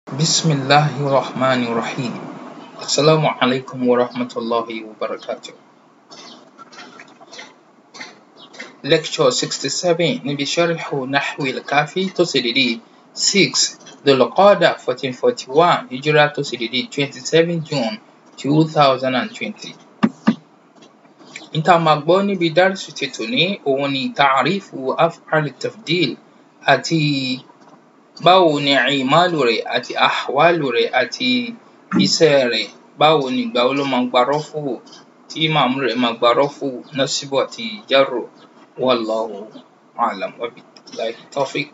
بسم الله الرحمن الرحيم السلام عليكم ورحمة الله وبركاته Lecture 67 níbi Sharhu Nahwi al-Kafi tó ṣe dédé 6 Dhul-Qa'dah 1441 Hijrah tó ṣe dédé 27 June 2020. Ìta máa gbọ́ níbi dárìsù ti tòní òun ni ta'arifu af'al tafdil àti báwo ni ìmáàlù rẹ̀ àti ahwalu rẹ̀ àti iṣẹ́ rẹ̀ báwo ni ìgbà wo ló máa gba rọ́fù tí màmú rẹ̀ máa gba rọ́fù násíbù àti jarru wallahu a'lam wa billahi tawfiq.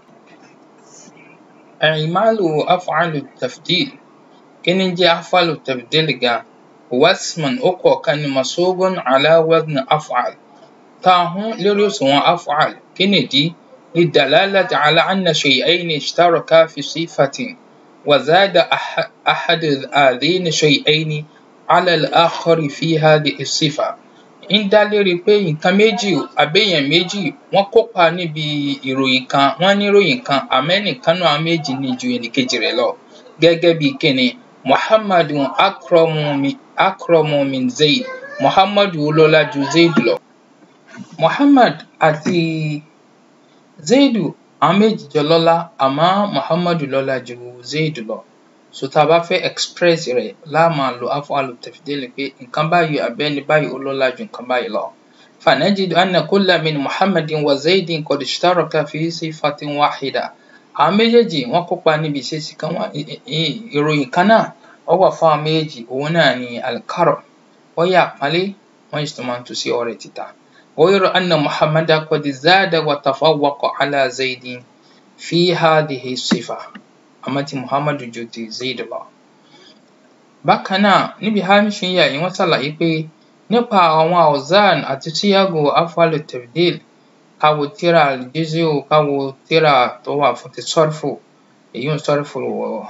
ìmáàlù af'alu tafdil kí ni jẹ́ af'alu tafdil gan huwa ismun ó kọ̀ọ̀kan ni masubun ala wazni af'al tá a hún lórí òṣùwọ̀n af'al kí nìdí للدلالة على أن شيئين اشتركا في صفة وزاد أحد هذين الشيئين على الآخر في هذه الصفة ń dá lérí pé nǹkan méjì àbẹ́yẹn méjì wọ́n kópa níbi ìròyìn kan wọ́n ní ìròyìn kan àmọ́ ẹnìkan náà méjì ní ju ẹnìkejì rẹ̀ lọ gẹ́gẹ́ bí kíni muhammadu akramu min zayd muhammadu lọ́lá ju zayd lọ. muhammad àti zaidu àwọn méjì jọ lọ́lá àmọ́ muhammadu lọ́lá ju zaidu lọ so tá a bá fẹ́ express rẹ̀ láà máa lo af'alu tafdil pé nǹkan báyìí àbẹ́ni báyìí ó lọ́lá ju nǹkan báyìí lọ. فنجد أن كل من محمد وزيد قد اشترك في صفة واحدة àwọn méjèèjì wọ́n kópa níbi ìṣesí kan wọ́n ìròyìn kan náà ó wà fún àwọn méjèèjì òun náà ni alkaram wọ́n yà àpọ́nlé wọ́n sì tún máa ń tu sí ọrẹ títà. غير أن محمد قد زاد وتفوق على زيد في هذه الصفة àmọ́ tí muhammadu ju ti zayd lọ. bákan náà níbi hamish yà yìí wọ́n ṣàlàyé pé nípa àwọn awzan àti síyàgò af'alu tafdil káwo tíra al-juz'u káwo tíra tó wà fún ti sọ́rfù èyí ń sọ́rfù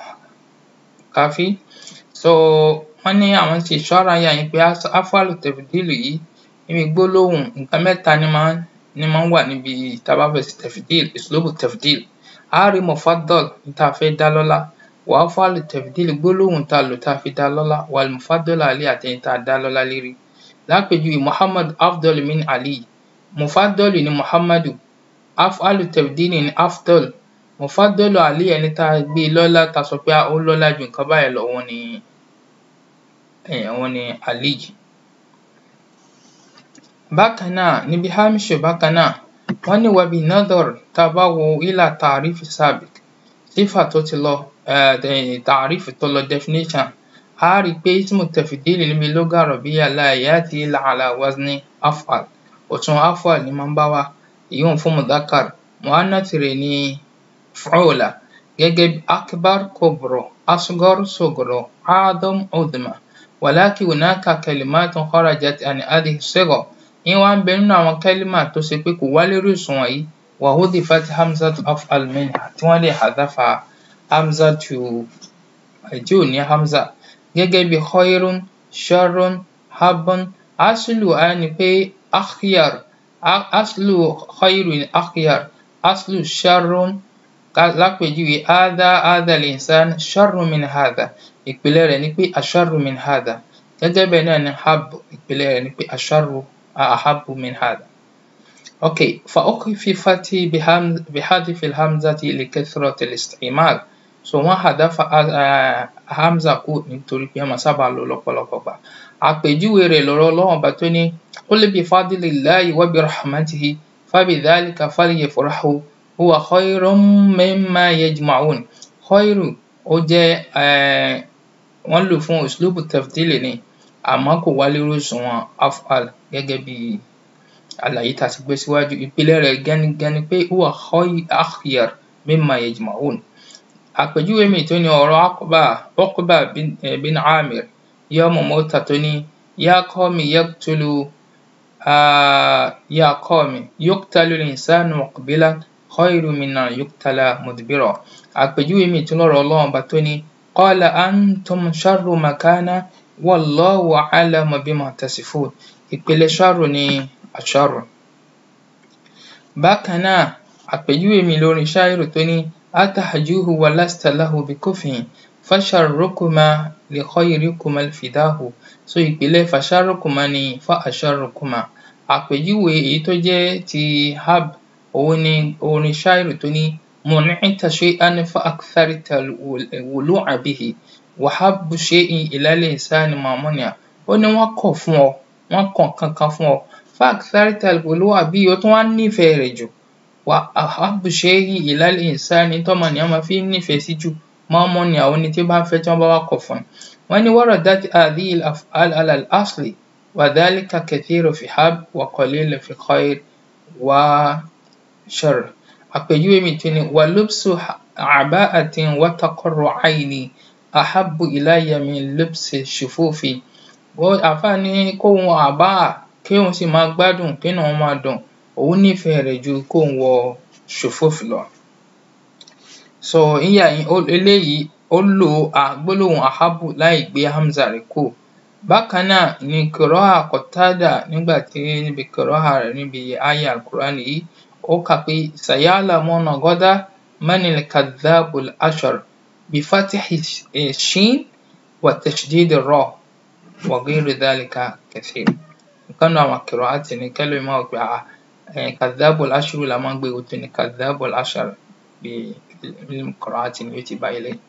káfí. so wọ́n ní àwọn ti ṣọ́ra yà yìí pé af'alu tafdil yìí níbi gbólóhùn nǹkan mẹ́ta ni máa ni máa ń wà níbi tá a bá fẹ́ ṣe tafdil islubu tafdil a rí mufaddal tá a fẹ́ dá lọ́lá wa af'alu tafdil gbólóhùn tá a lò tá a fi dá lọ́lá wal mufaddal alayhi àtẹ̀yìn tá a dá lọ́lá lérí. lápèjúwe muhammad afdal min ali mufaddal ni muhammadu af'alu tafdil ni afdal mufaddal ali ẹni tá a gbé lọ́lá tá a sọ pé ó lọ́lá ju nǹkan báyìí lọ òun ni òun ni ali bákan náà níbi hamish bákan náà wọ́n ní wabi nadhar tá a bá wo ilà tààrífù sabiq sífà tó ti lọ tààrífù tó lọ definition a rí i pé ismu tafdil níbi lugha arabiyya la ya'ti illa ala wazni af'al òtún af'al ni máa ń bá wa ìyóhùn fún mudhakkar muannath rẹ̀ ní fu'ula gẹ́gẹ́ bí akbar kubra asghar sughra a'dham udhma walakin hunaka kalimatun kharajat an hadhihi as-sigha ń wá ń bẹ nínú àwọn kẹ́límà tó ṣe pé kò wá lórí òṣùwọ̀n yìí wa hudhifat hamzatu af'al minha tí wọ́n lè hadafa hamzatu tí ò ní hamza gẹ́gẹ́ bí khayrun sharrun habun aslu á ní pé akhyar aslu khayrun akhyar aslu sharrun lápèjúwe hadha hadha al-insan sharrun min hadha ìpìlẹ̀ rẹ̀ ni pé asharru min hadha gẹ́gẹ́ bẹ́ẹ̀ náà ni hab ìpìlẹ̀ rẹ̀ ni pé asharru أحب من هذا أوكي فأخففت بحذف الهمزة لكثرة الاستعمال so wọ́n hadafa hamza kù nítorí pé wọ́n sábà lò lọ́pọ̀lọpọ̀ gbà àpèjúwe rẹ̀ lọ́rọ̀ Ọlọ́run bá tó ní qul bifadlillahi wa birahmatihi fabidhalika falyafrahu huwa khayrun mimma yajma'un khayru ó jẹ́ wọ́n lò fún uslubu tafdil ni àmọ́ kò wá lórí òṣùwọ̀n af'al gẹ́gẹ́ bí àlàyé tá a ti gbé síwájú ìpìlẹ̀ rẹ̀ gẹ́nigẹ́ni pé huwa akhyar mimma yajma'un. àpèjúwe mi tó ní ọ̀rọ̀ Uqba Uqba bin Amir yawma Mu'tah tó ní ya qawmi yaqtulu ya qawmi yuqtalu al-insanu muqbilan khayrun min an yuqtala mudbira. àpèjúwe mi tó lọ́rọ̀ Ọlọ́run bá tó ní qala antum sharru makana wallahu a'lamu bima tasifun ìpìlẹ̀ ṣáàrù ni àṣàrù. bákan náà àpèjúwe mi lórí ṣáírù tó ní أتهجوه ولست له بكفء فشركما لخيركما الفداه so ìpìlẹ̀ فشركما ni فأشركما àpèjúwe èyí tó jẹ́ ti hab òun ni orin ṣáìrì tó ní منعت شيئا فأكثرت الولوع به وحب شيء إلى الإنسان ما منع ó ní wọ́n kọ̀ fún ọ wọ́n kọ̀ nǹkan kan fún ọ فأكثرت الولوع به ó tún wá nífẹ̀ẹ́ rẹ̀ jù وأحب شيء إلى الإنسان tọ́mọnìyàn máa fi ń nífẹ̀ẹ́ sí jù ما منع òun ni tí ó bá ń fẹ́ tí wọ́n bá wá kọ̀ fún un wọ́n ní وردت هذه الأفعال على الأصل وذلك كثير في حب وقليل في خير وشر àpèjúwe mi tún ni ولبس عباءة وتقر عيني أحب إلي من لبس الشفوف àfáà ní kóun wọ àbáà kéun sì máa gbádùn kínú òun máa dùn òun nífẹ̀ẹ́ rẹ̀ ju kóun wọ ṣòfófì lọ. so ìyá eléyìí ó lo gbólóhùn àhábù láì gbé hamza rẹ̀ kù bákan náà ni kìrọ́hà kọ̀tádà nígbà tí níbi kìrọ́hà rẹ̀ níbi àyá alukur'ani yìí ó kà pé sayalamuna gọ́dá manil kadhabul ashar bifatihi shin wa tashdid ra wa ghayri dhalika kathir nǹkan náà àwọn kìrọ́hàtì ní kẹ́lẹ́ máa gbé àá kadhabul ashar la máa ń gbé òtún ní kadhabul ashar bí kìrọ́hàtì ni ó ti bá ilé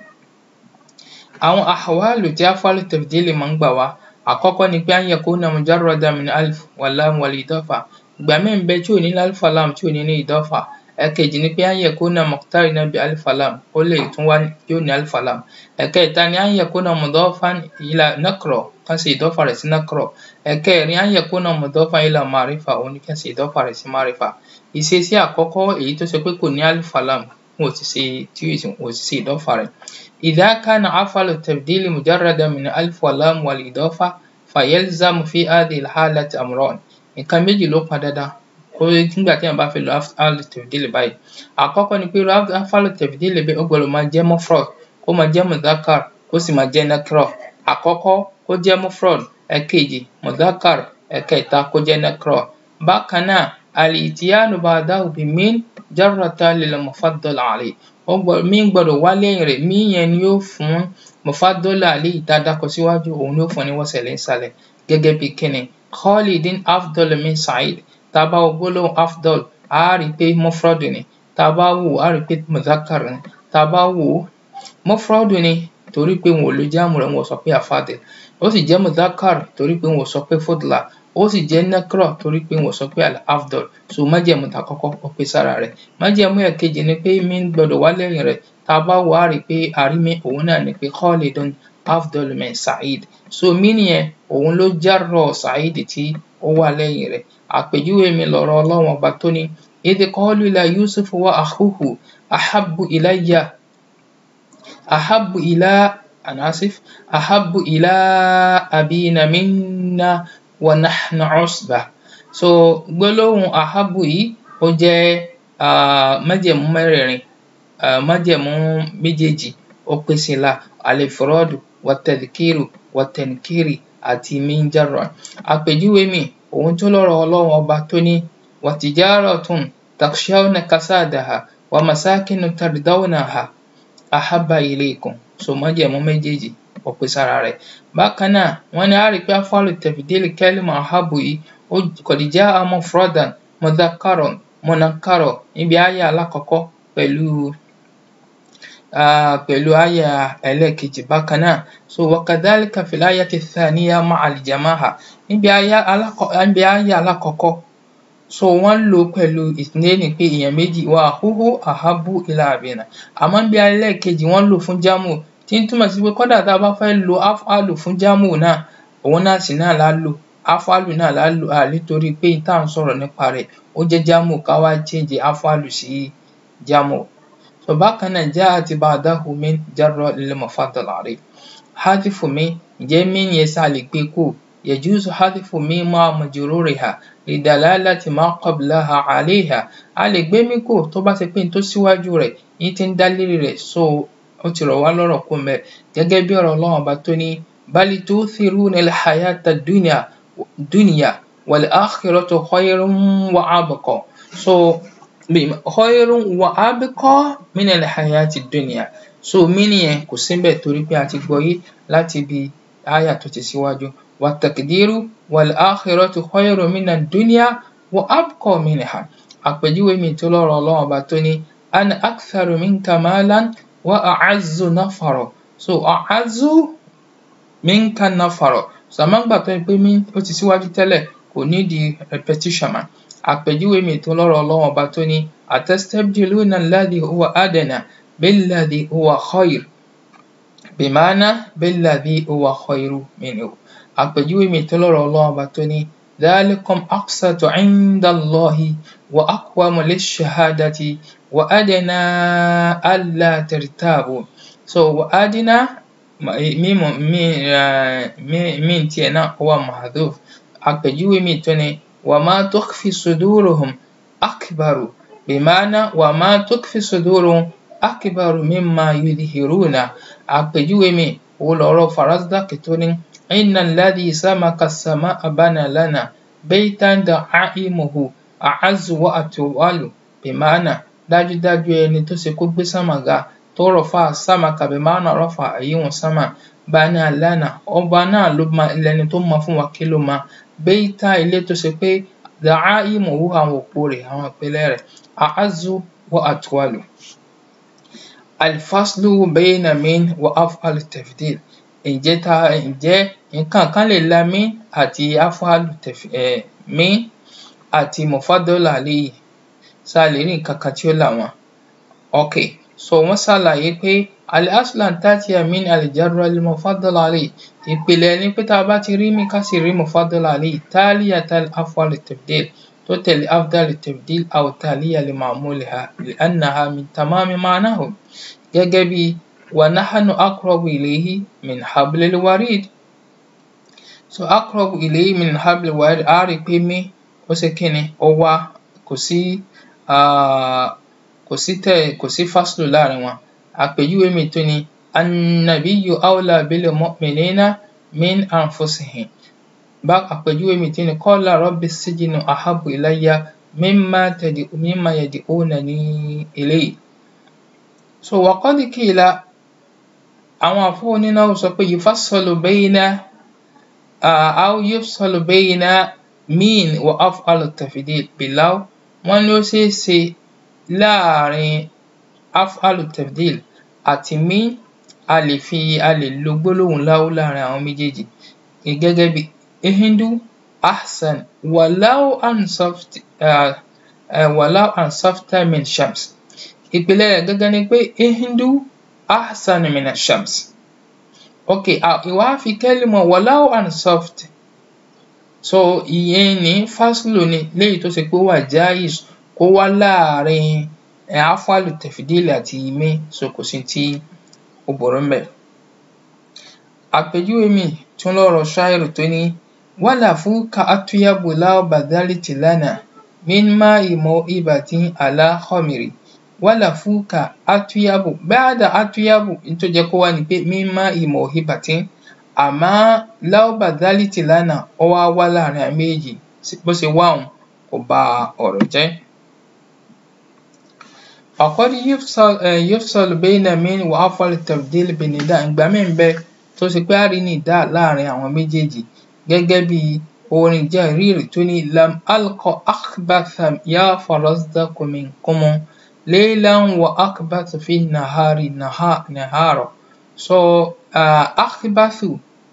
àwọn àhwálù tí af'alu tafdili máa ń gbà wá àkọ́kọ́ ni pé an yakuna mujarradan min alif wal lam wal idafa ìgbà míì ń bẹ tí ò ní ní alif lam tí ò ní ní idafa ẹ̀kejì ni pé an yakuna muqtarinan bi alif lam ó lè tún wá tí ò ní alif lam ẹ̀kẹta ni an yakuna mudafan ila nakra kan ṣe idafa rẹ̀ sí nakra ẹ̀kẹrin an yakuna mudafan ila ma'rifa òun ni kan ṣe idafa rẹ̀ sí ma'rifa ìṣesí àkọ́kọ́ èyí tó ṣe pé kò ní alif lam wọn ò ti ṣe tí wọn ò ti ṣe idafa rẹ̀ إذا كان أفعل التبديل مجردا من ألف ولام والإضافة فيلزم في هذه الحالة أمران nǹkan méjì ló pọn dandan kó nígbà tí èèyàn bá fẹ́ lo af'al tafdil báyìí àkọ́kọ́ ni pé af'al tafdil bẹ́ẹ̀ ó gbọ́dọ̀ máa jẹ́ mufrad kó máa jẹ́ mudhakkar kó sì máa jẹ́ nakra àkọ́kọ́ kó jẹ́ mufrad ẹ̀kejì mudhakkar ẹ̀kẹta kó jẹ́ nakra bákan náà al-ityanu ba'dahu bi min jarratan lil mufaddal alayh mí gbọ́dọ̀ wá lẹ́yìn rẹ̀ mí yẹn ni yóò fún mufaddola alayhi tá a dákọ síwájú òun ni yóò fún ní wọ́sẹ̀lẹ̀ ńsàlẹ̀ gẹ́gẹ́ bí kíni khalidin afdal min sa'id tá a bá wo gbólóhùn afdal a rí i pé mufradu ni tá a bá wò a rí i pé mudhakkar ni tá a bá wò mufradu ni torí pé wọn ò lo jáàmù rẹ̀ wọn ò sọ pé afadil ó sì jẹ́ mudhakkar torí pé wọn ò sọ pé fudla ó sì jẹ́ nakra torí pé wọn ò sọ pé al-afdal so májẹ̀mú ta kọ́kọ́ ó pé sára rẹ̀ májẹ̀mú ẹ̀kejì ni pé mí gbọ́dọ̀ wá lẹ́yìn rẹ̀ tá a bá wò á rí i pé àrímí òun náà ni pé khalidun afdal min sa'id so mí nìyẹn òun ló járọ̀ sa'id tí ó wà lẹ́yìn rẹ̀ àpèjúwe mi lọ̀rọ̀ ọlọ́run ọba tó ní idh qalu la yusuf wa akhuhu ahabbu ilayya ahabbu ila anasif ahabbu ila abina minna wa nahnu usba so gbólóhùn ahabu yìí ó jẹ́ májẹ̀mú mẹ́rẹ̀ẹ̀rin májẹ̀mú méjèèjì ó pín sí la alifrọ́dù wàtẹ̀dìkìrù wàtẹ̀nkìrì àti minjarra àpèjúwe mi òun tó lọ́rọ̀ ọlọ́run ọba tó ní wàtìjáratun takshawna kasadaha wa masakinu tardawnaha ahabba ilaykum so májẹ̀mú méjèèjì ó pín sára rẹ̀ bákan náà wọ́n ní a rí pé af'alu tafdili kalima ahabu yìí ó qad jaa mufradan mudhakkaran munakkaran níbi àyá alákọ̀ọ́kọ́ pẹ̀lú pẹ̀lú àyá ẹlẹ́ẹ̀kejì bákan náà so wa kadhalika fil ayati thaniya ma'al jama'a níbi àyá alákọ̀ọ́kọ́ so wọ́n lò ó pẹ̀lú ìtìlẹ́yìn pé èèyàn méjì wa akhuhu ahabbu ila abina àmọ́ níbi ẹlẹ́ẹ̀kejì wọ́n lò fún jámù tí ń túmọ̀ sí pé kódà tá a bá fẹ́ lo af'alu fún jámù náà òun náà sì náà la lò af'alu náà la lò à nítorí pé tá à ń sọ̀rọ̀ nípa rẹ̀ ó jẹ́ jámù ká wá change af'alu sí jámù. so bákan náà ja'at ba'dahu min jarra lil mufaddal alayh hadifu mi ǹjẹ́ mí yẹn sá lè gbé kù yajuzu hadifu mi ma'a majruriha lidalalati ma qablaha alayha a lè gbé mí kù tó bá ti pé n tó síwájú rẹ̀ yín ti ń dá lérí rẹ̀ so ó ti rọ̀ wá lọ́rọ̀ kó mẹ́ gẹ́gẹ́ bí ọ̀rọ̀ ọlọ́run ọba tó ní bali tu'thiruna al-hayata ad-dunya dunya wal-akhiratu khayrun wa abqa so khayrun wa abqa min al-hayati dunya so mínì yẹn kò síbẹ̀ torí pé a ti gbọ́ yé láti ibi áyà tó ti síwájú wa taqdiru wal akhiratu khayrun min ad-dunya wa abqa minha àpèjúwe mi tó lọ́rọ̀ ọlọ́run ọba tó ní ana aktharu minka malan wa a'azzu nafara so a'azzu minka nafara so àmọ́ gbà tó yẹ pé mí ó ti síwájú tẹ́lẹ̀ kò nídìí repetition mà àpèjúwe mi tó lọ́rọ̀ ọlọ́run ọba tó ní atastabdiluna alladhi huwa adna billadhi huwa khayr bima'na billadhi huwa khayru minhu àpèjúwe mi tó lọ́rọ̀ ọlọ́run ọba tó ní ذلكم أقسط عند الله وأقوم للشهادة وأدنى ألا ترتابوا so وأدنى ميم ميم تينا هو محذوف àpèjúwe mi tó ní وما تخفي صدورهم أكبر بمعنى وما تخفي صدورهم أكبر مما يظهرون àpèjúwe mi òun lọ̀rọ̀ Farazdak tó ní إن الذي سمك السماء بنى لنا بيتا دعائمه أعز وأطول بمعنى dájúdájú ẹni tó ṣe kó gbé sámà ga tó rọ̀fà sámàkà bima'na rọ́fà àyíwọ̀n sámà bana lana ọba náà ló ma lẹni tó mọ fún wa kí ló ma béítà ilé tó ṣe pé da'aimuhu àwọn òpó rẹ̀ àwọn ìpìlẹ̀ rẹ̀ a'azzu wa atwalu alfaslu bayna min wa af'al tafdil ǹjẹ́ ta ǹjẹ́ nǹkan kan lè la min àti af'alu um min àti mufaddal alayhi ṣá lè rí nǹkan kan tí ó là wọ́n okay so wọ́n ṣàlàyé pé al-aslu an ta'tiya min al-jarri al-mufaddal alayhi ìpìlẹ̀ ni pé tá a bá ti rí min ká sì rí mufaddal alayhi taliyata af'al tafdil tó tẹ̀lé af'al tafdil aw taliya li ma'muliha li'annaha min tamami ma'nahu gẹ́gẹ́ bí wa nahnu aqrabu ilayhi min hablil warid so aqrabu ilayhi min hablil warid á rí i pé min ó ṣe kí ni ó wá kò sí um kò sí tẹ̀ kò sí faslu láàrin wọn àpèjúwe mi tún ni annabiyyu awla bil mu'minina min anfusihim bá àpèjúwe mi tún ni qala rabbi sijnu ahabbu ilayya mimma tad'u mimma yad'unani ilayhi so wa qad qila àwọn àfáà onínáhù sọ pé yufassalu bayna um aw yufsalu bayna min wa af'al tafdil bilaw wọ́n ní ó ṣeé ṣe láàrin af'al tafdil àti min a lè fi a lè lo gbólóhùn láw láàrin àwọn méjèèjì gẹ́gẹ́ bí hindu ahsan walaw ansafta um walaw ansafta min shams ìpìlẹ̀ rẹ̀ gangan ni pé hindu ahsan min shams okay ìwà fi kẹ́límọ̀ walaw ansafta so ìyẹn ní faslu ni léyìí tó ṣe pé ó wà jaiz kó wá láàrin af'al tafdil àti min so kò sí tí ó burú ńbẹ̀ àpèjúwe mi tún lọ́rọ̀ ṣáírù tó ní walafuka atyabu law badhalta lana min ma'i maw'ibatin ala khamri walafuka atyabu ba'da atyabu n tó jẹ́ kó wá ni pé min ma'i maw'ibatin àmọ́ law badhalta lana ó wá wá láàrin àwọn méjèèjì bó ṣe wá un kò ba ọ̀rọ̀ jẹ́ وقد يفصل يفصل بين من وأفعل التفضيل بنداء ìgbà míì ń bẹ tó ṣe pé á rí nìdá láàrin àwọn méjèèjì gẹ́gẹ́ bí orin Jarir tó ní lam alqa akhbatha ya farazdaku minkum laylan wa akhbatha fi nahari nahara so um akhbathu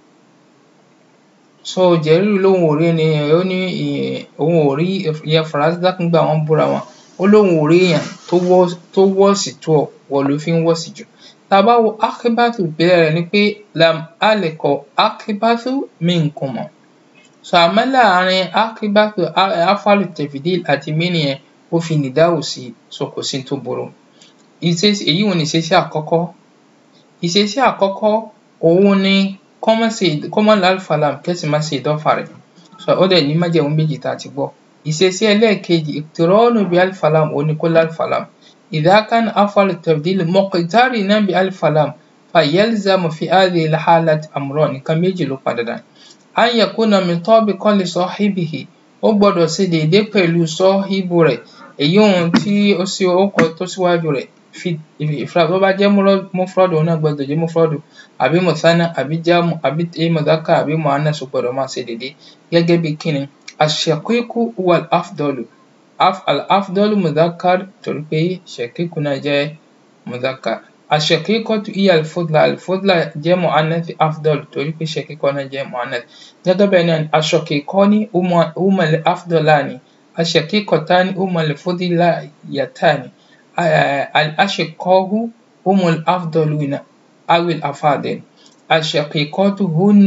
so Jarir lóun ò rí ẹni ó ní òun ò rí ìyẹn Farazdak nígbà wọ́n búra wọn ó lóun ò rí èèyàn tó wọ́ tó worse tó ọ ìwọ ló fi ń worse jù tá a bá wo akhbathu ìpìlẹ̀ rẹ̀ ni pé lam alqa akhbathu minkum so àmọ́ láàrin akhbathu af'alu tafdil àti min yẹn ó fi nìdáhù sí so kò sí tó burú ìṣesí èyí ò ní ìṣesí àkọ́kọ́ ìṣesí àkọ́kọ́ òun ni kọ́ má ṣe kọ́ má lo alif lam kẹ́sì má ṣe ìdọ́fà rẹ̀ so ó dẹ̀ ní májẹ̀mú méjì tá a ti gbọ́ ìṣesí ẹlẹ́ẹ̀kejì iqtiranu bi alif lam òun ni kó lo alif lam idha kana af'alu tafdil muqtarinan bi alif lam fayalzamu fi hadhihi al-halati amran nǹkan méjì ló padà dà an yakuna mutabiqan li sahibihi ó gbọ́dọ̀ ṣe déédé pẹ̀lú sọ́híbù rẹ̀ èyí ohun tí ó sí orúkọ tó síwájú rẹ̀ fi ìfúra tó bá jẹ́ mufrọ́dù òun náà gbọdọ̀ jẹ́ mufrọ́dù àbí mùsánà àbí jámù àbí mudhakka àbí muannas ó gbọdọ̀ máa ṣe dédé gẹ́gẹ́ bí kíni ash-shaqiqu huwa al-afdalu al-afdalu mudhakkar torí pé shaqiqu náà jẹ́ mudhakkar ash-shaqiqatu hiya al-fudla al-fudla jẹ́ muannath afdal torí pé shaqiqa náà jẹ́ muannath gẹ́gẹ́ bẹ́ẹ̀ náà ash-shaqiqani huma al-afdalani ash-shaqiqatani huma al-fudlayatani الأشقاء هم الأفضلون أو الأفاضل الشقيقات هن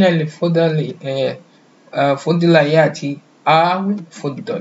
الفضليات أو الفضل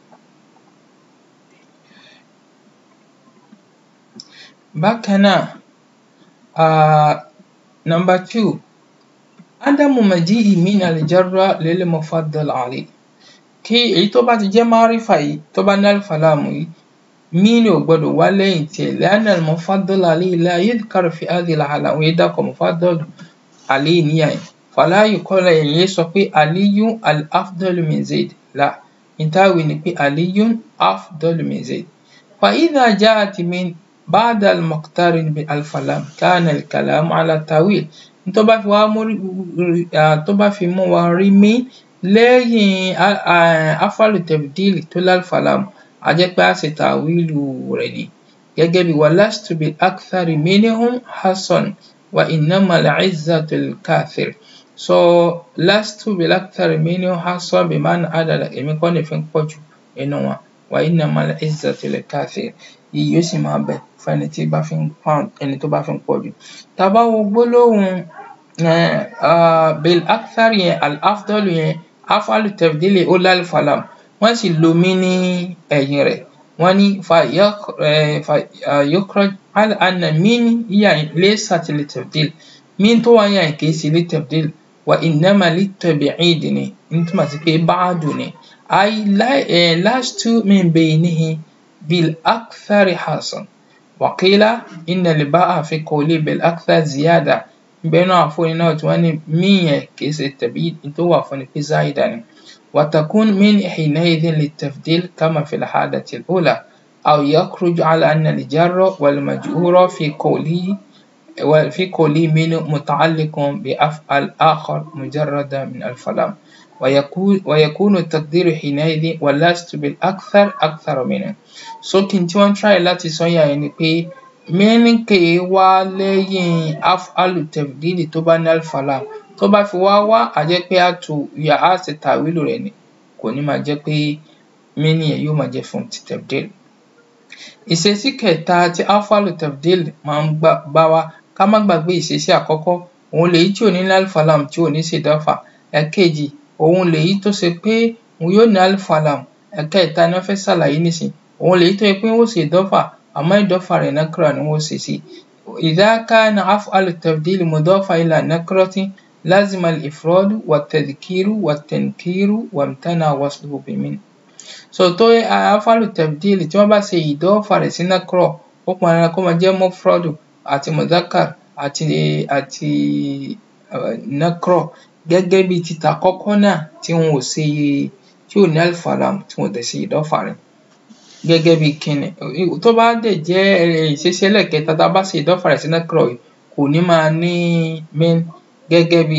bákan náà uh, number two ádámù maji'i min al-jarra lil mufaddal alayh kí èyí tó bá ti jẹ́ márífà yìí tó bá ní alifàlámù yìí مين وبدو ولين تي لأن المفضل عليه لا يذكر في هذه الحالة ويدك مفضل عليه نياي فلا يقول يسوي علي الأفضل من زيد لا انتهى نقول علي أفضل من زيد فإذا جاءت من بعد المقترن بالفلام كان الكلام على التاويل tó bá fi wá mú tó bá fi mú wa rí mí lẹ́yìn afalu tebdil tó lálfàlámù a jẹ́ pé a ṣe tàwílù rẹ̀ ni gẹ́gẹ́ bí walastu bil akthari minhum hasan wa innama al-izzatu lil-kathir so lastu bil akthari minhum hasan bí máa ń àdàlà èmi kọ́ ni fi ń pọ̀ jù nínú wọn wa innama al-izzatu lil-kathir iyì yóò sì máa bẹ fún ẹni tí bá fi ń pound ẹni tó bá fi ń pọ̀ jù tá a bá wo gbólóhùn bil akthari yẹn al-afdalu yẹn afalu tafdili ó lálfàlám wọ́n sì lo mí ní ẹ̀yìn rẹ̀ wọ́n ní fayokhraj al anna min yà laysat litabdil min tó wà yàn kì í ṣe litabdil wa innama litab'id ni n túmọ̀ sí pé ba'du ni ay lastu min baynihi bil akthari hasan wa qila inna al ba'a fi qawli bil akthar ziyada bẹ́ẹ̀ náà àfọyín náà tí wọ́n ní mí yẹn kì í ṣe tab'id tó wà fún ni pé záìdá ni. وتكون من حينئذ للتفضيل كما في الحالة الأولى أو يخرج على أن الجر والمجرور في قوله وفي قوله من متعلق بأفعل آخر مجردا من الفلام ويكون ويكون التقدير حينئذ ولست بالأكثر أكثر منه so kí n tí wọ́n try láti sọ yà yẹn ni pé mẹ́rin kè é wá lẹ́yìn af'alu tafdili tó bá ní alfalam tó bá fi wá wá á jẹ́ pé á tu yà á ṣe tàwílù rẹ̀ ni kò ní máa jẹ́ pé mẹ́rin yẹn yóò máa jẹ́ fún ti tafdil. ìṣesí kẹta tí af'alu tafdil máa ń bá wa ká má gbàgbé ìṣesí àkọ́kọ́ òun lèyí tí ò ní ní alfalam tí ò ní ṣe ìdọ́fà ẹ̀kejì òun lèyí tó ṣe pé òun yóò ní alfalam ẹ̀kẹta ni wọ́n fẹ́ ṣàlàyé nísìn òun lèyí tó yẹ pé wọ́n ṣe ìdọ́fà àmọ́ ìdọ́fà rẹ̀ nakra ni wọ́n ṣe sí إذا كان أفعل التبديل مضافة إلى نكرة لازم الإفراد والتذكير والتنكير وامتنع وصله بمن so tó afalu tabdil tí wọ́n bá ṣe ìdọ́fà rẹ̀ sí nakra ó pọn dandan kó máa jẹ́ mufradu àti mudhakkar àti àti nakra gẹ́gẹ́ bí títà kọ́kọ́ náà tí wọn ò ṣe tí ò ní alfalam tí wọn ò dẹ̀ ṣe ìdọ́fà rẹ̀ gẹ́gẹ́ bí kíni tó bá dẹ̀ jẹ́ ìṣesí ẹlẹ́ẹ̀kẹta tá a bá ṣe ìdọ́fà rẹ̀ sí nakra yìí kò ní máa ní min gẹ́gẹ́ bí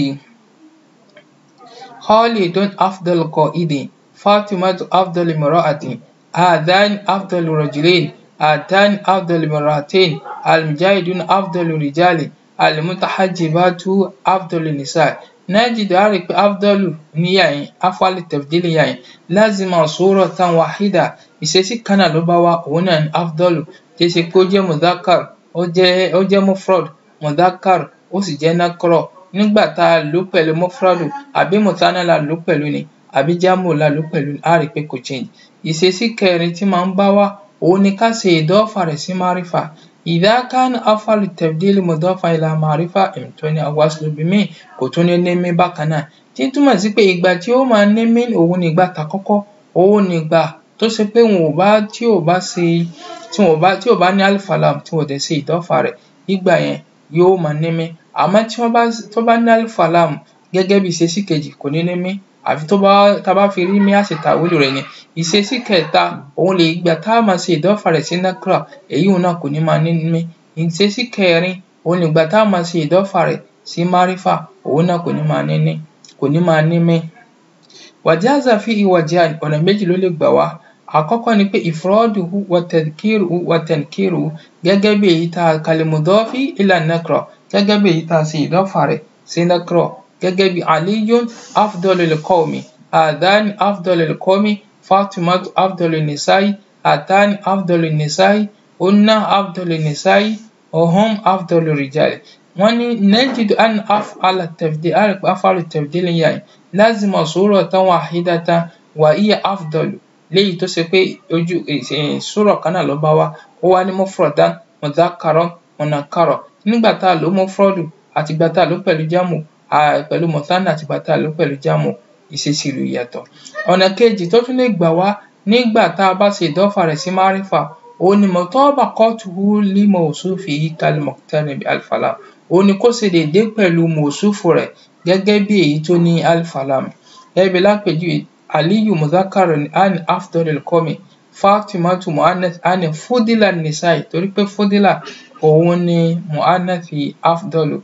khalidun afdal qa'idin fatimatu afdal imra'atin hadhan afdal rajulain hatan afdal imra'atain almujahidun afdal rijali almutahajjibatu afdal nisa نجد عارف أفضل نياي أفعل التبديل ياي لازم صورة واحدة ìṣesí kan náà ló bá wá òun náà ní afdol tí ṣe pé ó jẹ́ mudhakar ó jẹ́ ó jẹ́ mufrad mudhakar ó sì jẹ́ nakro nígbà tá a lò pẹ̀lú mufradu àbí mutana la lò pẹ̀lú ni àbí jamu la lò pẹ̀lú ni a rí i pé kò change ìṣesí kẹrin tí máa ń bá wá òun ni ká ṣe ìdọ́fà rẹ̀ sí márífà إذا كان أفعل التبديل مضافا إلى معرفة امتنع وصل بمن kò tún ní ní mí bákan náà tí ń túmọ̀ sí pé ìgbà tí ó máa ní mí òun ni ìgbà tàkọ́kọ́ òun ni ìgbà tó ṣe pé wọn ò bá tí ò bá ṣe tí wọn ò bá tí ò bá ní alifalam tí wọn ò dẹ̀ ṣe ìdọ́fà rẹ̀ nígbà yẹn yóò máa ní mí àmọ́ tí wọ́n bá tó bá ní alifalam gẹ́gẹ́ bí ìṣesí kejì kò ní ní mí àfi tó bá tá a bá fi rí mí á ṣe tàwílù rẹ̀ ni ìṣesí kẹta òun lè gbà tá a máa ṣe ìdọ́fà rẹ̀ sí nakra èyí òun náà kò ní máa ní mí ìṣesí kẹrin òun lè gbà tá a máa ṣe ìdọ́fà rẹ̀ sí márífà òun náà kò ní máa ní ní kò ní máa ní mí. wàjáàzà fi ìwàjà ọ̀nà méjì ló lè gbà wá àkọ́kọ́ ni pé ìfúrọ́dùhù wàtẹ̀kírù wàtẹ̀kírù gẹ́gẹ́ bí èyí tá a kalimudọ́fì ìlà nakra gẹ́gẹ́ bí èyí tá a ṣe ìdọ́fà rẹ̀ sí nakra gẹ́gẹ́ bí aliyun afdolil qawmi adhan afdolil qawmi fatimatu afdolil nisai atan afdolil nisai unna afdolil nisai ohum afdolil rijali wọ́n ní najidu an af'ala tafdil àrùn af'alu tafdil yẹn lazima suratan wahidatan wa hiya afdalu léyìí tó ṣe pé ojú sùrọ̀ kan náà ló bá wá ó wá ní mufradan mudhakkaran munakkara nígbà tá a lò mufradu àti ìgbà tá a lò pẹ̀lú jámù pẹ̀lú mọ̀tánà àti ìgbà tá a lò pẹ̀lú jámù ìṣesí ìlú yàtọ̀. ọ̀nà kejì tó tún lè gbà wá nígbà tá a bá ṣe ìdọ́fà rẹ̀ sí márífà òun ni mutabaqatuhu li mawsufihi kal muqtarin bi alif lam òun ni kó ṣe déédé pẹ̀lú mọ̀súfù rẹ̀ gẹ́gẹ́ bí èyí tó ní alif lam gẹ́gẹ́ bí lápèjúwe aliyu mudhakkarun ani afdalil qawmi fatimatu mu'annath ani fudila nisai torí pé fudila òun ni mu'annathi afdalu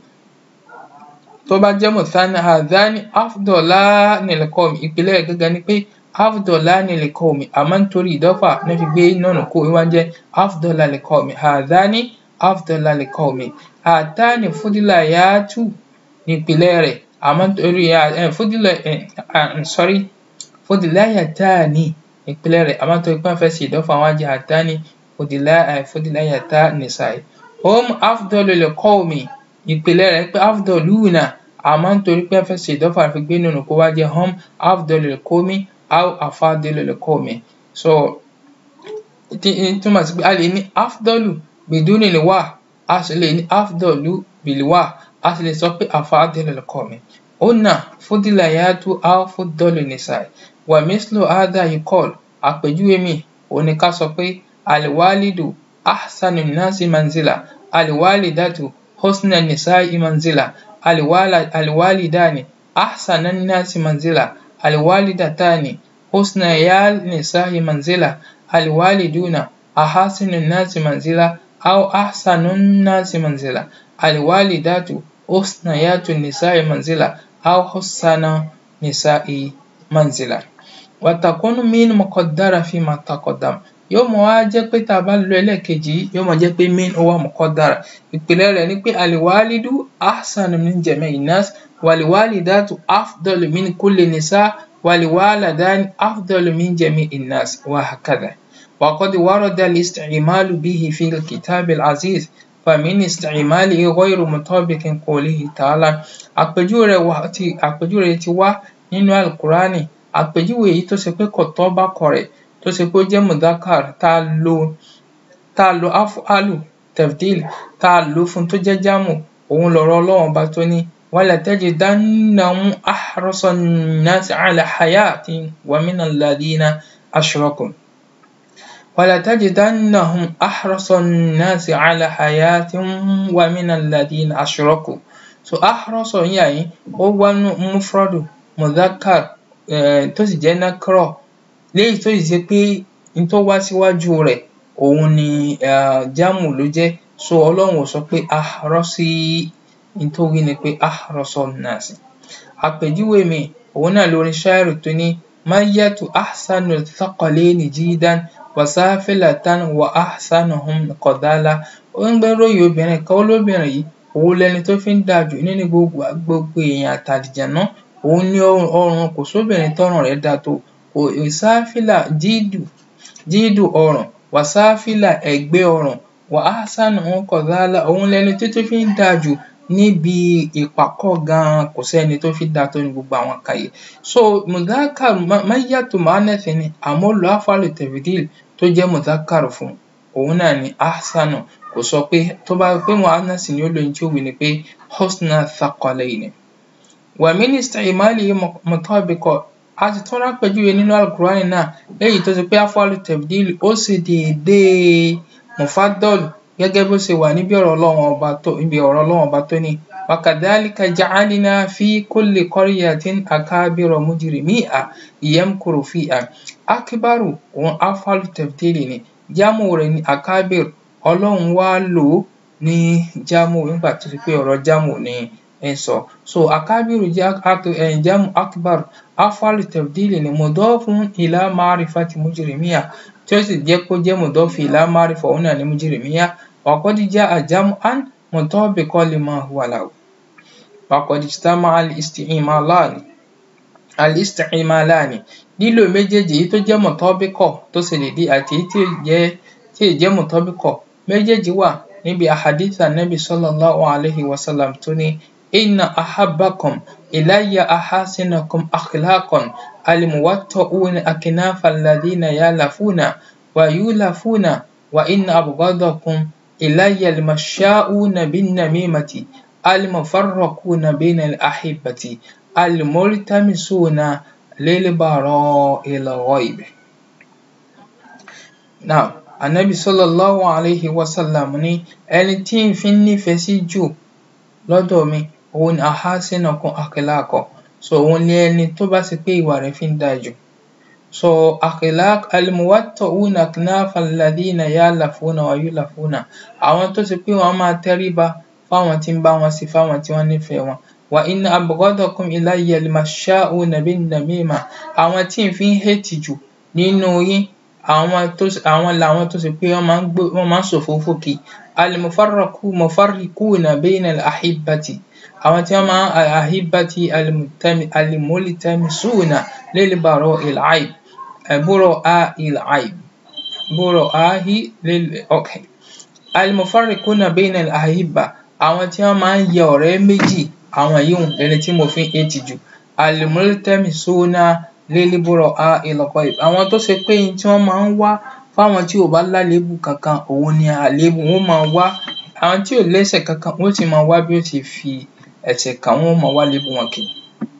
tó bá jẹ́ mùsànà hadhani afdalani lil qawmi ìpìlẹ̀ rẹ̀ gẹ́gẹ́ ni pé afdalani lil qawmi àmọ́ nítorí ìdọ́fà ní fi gbé nọ́ọ̀nù kó wá jẹ́ afdala lil qawmi hadhani afdala lil qawmi hatani fudila yaatu ní ìpìlẹ̀ rẹ̀ àmọ́ nítorí fudila sorry fudila yatani ìpìlẹ̀ rẹ̀ àmọ́ nítorí pé wọ́n fẹ́ ṣe ìdọ́fà wọn jẹ́ hatani fudila fudila yata nisai hum afdalu lil qawmi ìpìlẹ̀ rẹ̀ pé afdaluna àmọ́ nítorí pé wọ́n fẹ́ ṣe ìdọ́fà fi gbé nínú kó wá jẹ́ hum afdalu lil qawmi aw afadilu lil qawmi so túmọ̀ sí pé a lè ní afdalu biduni lil wa a sì lè ní afdalu bil wa a sì lè sọ pé afadilu lil qawmi hunna fudila yatu aw fuddalu nisai wa mislu hadha yuqal àpèjúwe mi òun ni ká sọ pé alwalidu ahsanu nasi manzila alwalidatu husna nisai manzila alwalidani ahsana nasi manzila alwalidatani husna ya nisai manzila alwaliduna ahasinu nasi manzila aw ahsanu nasi manzila alwalidatu husna yatu nisai manzila aw husana nisai manzila watakunu min muqaddara fima taqaddam yóò mọ wá jẹ́ pé tá a bá lo ẹlẹ́ẹ̀kejì yìí yóò mọ jẹ́ pé min ó wà muqaddara ìpìlẹ̀ rẹ̀ ni pé aliwalidu ahsanu min jami'i nas waliwalidatu afdalu min kulli nisa waliwaladani afdalu min jami'i nas wa hakadha وقد ورد الاستعمال به في الكتاب العزيز فمن استعماله غير مطابق قوله تعالى àpèjúwe rẹ̀ wá ti àpèjúwe rẹ̀ ti wá nínú alukurani àpèjúwe èyí tó ṣe pé kò tọ́ bá kọ rẹ̀ tó ṣe pé ó jẹ́ mudhakar tá a lo tá a lo afualu tefdil tá a lò fún tó jẹ́ jámù òun lọ̀rọ̀ ọlọ́run ọba tó ní walatajidannahum ahrasa nnasi ala hayatin wa mina alladhina ashraku ولتجدنهم أحرص الناس على حياة ومن الذين أشركوا so أحرص يعني هو مفرد مذكر tó sì jẹ́ nakro léyìí tó sì ṣe pé n tó wá síwájú rẹ̀ òun ni jámù ló jẹ́ so ọlọ́run ò sọ pé ahrọ́sí n tó wí ni pé ahrọ́sọ nàásì àpèjúwe mi òun náà lórin ṣáírù tó ní mayyatu ahsanu thaqalaini jidan wasafilatan wa ahsanuhum qadala ó ń gbẹ́ròyìn obìnrin kan ó lóbìnrin yìí òun lẹni tó fi ń dáa jù nínú gbogbo gbogbo èèyàn àtàlìjànú òun ní ọrùn kò sóbìnrin tọrùn rẹ̀ dáa tó kò sáfìlà jíìdù jíìdù ọrùn wàsáfìlà ẹ̀gbẹ́ ọrùn wà ahsanuhum qadala òun lẹni tó tó fi ń dáa jù níbi ìpàkọ́ gan-an kò sẹ́ni tó fi dáa tó ní gbogbo àwọn kan yìí so mudhakar mayyatu mu'annath ni àmọ́ lo afalu tafdil tó jẹ́ mudhakar fún òun náà ni ahsanu kò sọ pé tó bá pé mu'annath ni ó lóyún tí ó wí ni pé husna thaqalayni wa min isti'malihi mutabiqa a ti tún rápẹjúwe nínú alukurani náà léyìí tó ti pé afalu tafdil ó sì déédéé mufaddal gẹ́gẹ́ bó ṣe wà níbi ọ̀rọ̀ ọlọ́run ọba tó níbi ọ̀rọ̀ ọlọ́run ọba tó ní وكذلك جعلنا في كل قرية أكابر مجرميها يمكر فيها أكبر òun afalu tẹ̀fítẹ́lì ni jámù rẹ̀ ní akabir ọlọ́run wá lò ó ní jámù nígbà tó ṣe pé ọ̀rọ̀ jámù ni ń sọ so akabiru jẹ́ jámù akbar afalu tẹ̀fítẹ́lì ni mudafun ila ma'rifati mujrimiya tí ó sì jẹ́ kó jẹ́ mudafu ila ma'rifa òun náà ní mujrimiya wa qad ja'a jam'an mutabiqan lima huwa lahu wa qad ijtama'a al-isti'malani al-isti'malani lílò méjèèjì èyí tó jẹ́ mọ̀tọ́bíkọ̀ tó ṣe déédéé àti èyí tí ò jẹ́ tí ò jẹ́ mọ̀tọ́bíkọ̀ méjèèjì wà níbi ahadith anabi sallallahu alayhi wa sallam tó ní inna ahabbakum ilayya ahasinakum akhlaqan alimuwatta'una akinafa alladhina yalafuna wa yulafuna wa inna abghadakum ilayya almasha'una binnamimati المفرقون بين الأحبة الملتمسون للبراء الغيب now anabi sallallahu alayhi wa sallam ní ẹni tí n fi nífẹ̀ẹ́ sí jù lọ́dọ̀ mi òun ni ahasinakum akhlaqan so òun ni ẹni tó bá ṣe pé ìwà rẹ̀ fi ń dáa jù so akhlaq almuwatta'una aknafa alladhina yalafuna wa yulafuna àwọn tó ṣe pé wọ́n máa tẹríba fáwọn tí ń bá wọn sí fáwọn tí wọ́n nífẹ̀ẹ́ wọn wa inna abghadakum ilayya almasha'una binnamima àwọn tí n fi ń hate jù nínú yín àwọn tó àwọn làwọn tó ṣe pé wọ́n máa ń gbé wọ́n máa ń ṣòfófó kí alimufarraku mufarriquna bayna al-ahibbati àwọn tí wọ́n máa ń al-ahibbati alimultamisuna lil-bara'i al-'ayb bura'i al-'ayb bura'i lil okay alimufarriquna bayna al-ahibba àwọn tí wọ́n máa ń yẹ ọ̀rẹ́ méjì àwọn yìí lẹni tí mo fi ń hate jù alimultamisuna lil-bura'i al-'ayb àwọn tó ṣe pé tí wọ́n máa ń wá fáwọn tí ò bá lálébù kankan òun ni àléébù wọ́n máa wá àwọn tí ò lẹ́ṣẹ̀ kankan wọ́n sì máa wá bí ó ti fi ẹ̀ṣẹ̀ kàn wọ́n máa wá lébù wọn kiri.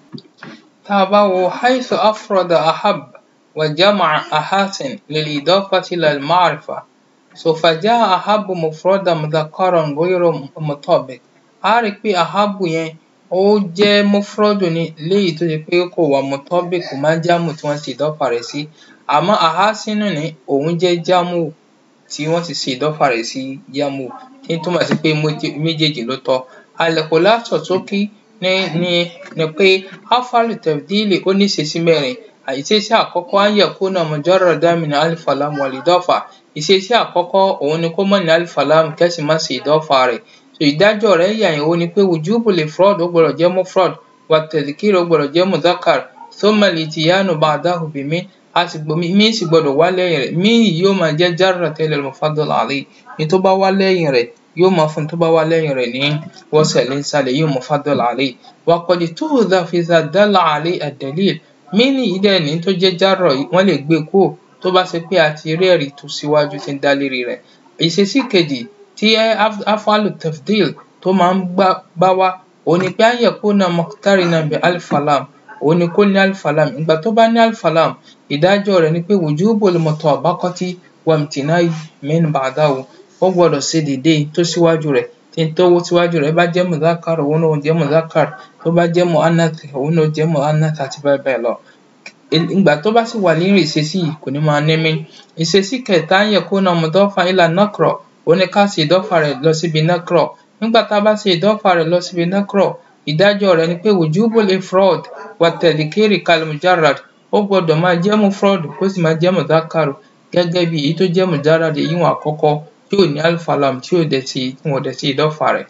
tá a bá wo haythu afrada ahab wa jama'a ahasin lil-idafati lil-ma'rifa so faja'a ahabu mufradan mudhakkaran ghayra mutabiq a rí i pé ahabu yẹn ó jẹ́ mufradu ni léyìí tó ṣe pé kò wà mutabiq kò máa jámù tí wọ́n ṣe ìdọ́fà rẹ̀ sí àmọ́ ahasinu ni òun jẹ́ jámù tí wọ́n ti ṣe ìdọ́fà rẹ̀ sí jámù tí ń túmọ̀ sí pé méjèèjì ló tọ́ al-khulasa ṣókí ní ní ni pé afalu tafdili ó ní ìṣesí mẹ́rin ìṣesí àkọ́kọ́ an yakuna mujarradan min alif lam wal idafa ìṣesí àkọ́kọ́ òun ni kó mọ̀ ní alif lam kẹ́sì má ṣe ìdọ́fà rẹ̀ so ìdájọ́ rẹ̀ yà yẹn ó ní pé wujubul ifrad ó gbọ́dọ̀ jẹ́ mufrad wa tadhkir ó gbọ́dọ̀ jẹ́ mudhakkar thumma al-ityanu ba'dahu bi min a sì gbọ́ mí sì gbọ́dọ̀ wá lẹ́yìn rẹ̀ mí yìí yóò máa jẹ́ jarra tẹ́lẹ̀ al-mufaddal alayhi ní tó bá wá lẹ́yìn rẹ̀ yóò máa fún tó bá wá lẹ́yìn rẹ̀ ní wasal nísàlẹ̀ yóò mufaddal alayhi wa qad tuhdhafu idha dalla alayhi ad-dalil mí nìyí dẹ̀ ní tó jẹ́ jarra yìí wọ́n lè gbé kúrò tó bá ṣe pé a ti rí ẹ̀rí tó síwájú tí ń dá lérí rẹ̀ ìṣesí kejì tí afalu tafdil tó máa ń bá wá òun ni pé an yakuna muqtarinan bi alif lam òun ni kó ní alif lam ìgbà tó bá ní alif lam ìdájọ́ rẹ̀ ni pé wujubul mutabaqati wamtinai min ba'dahu ó gbọ́dọ̀ ṣe déédéé tó síwájú rẹ̀ tí n tó síwájú rẹ̀ bá jẹ́ mudhakkar òun náà jẹ́ mudhakkar tó bá jẹ́ mu'annath òun náà jẹ́ mu'annath àti bẹ́ẹ̀ bẹ́ẹ̀ lọ. ìgbà tó bá sì wà nínú ìṣesí yìí kò ní máa ní mí. ìṣesí kẹta an yakuna mudafan ila nakra òun ni ká ṣe ìdọ́fà rẹ̀ lọ síbi nakra nígbà tá a bá ṣe ìdọ́fà rẹ̀ lọ síbi nakra ìdájọ́ rẹ̀ ni pé wujubul ifrad wa tadhkiri kal mujarrad ó gbọ́dọ̀ máa jẹ́ mufrad kó sì máa jẹ́ mudhakkaru gẹ́gẹ́ bí èyí tó jẹ́ mujarrad èyí wọn àkọ́kọ́ tí ò ní alif lam tí ò dẹ̀ ti tí wọn ò dẹ̀ ti ìdọ́fà rẹ̀.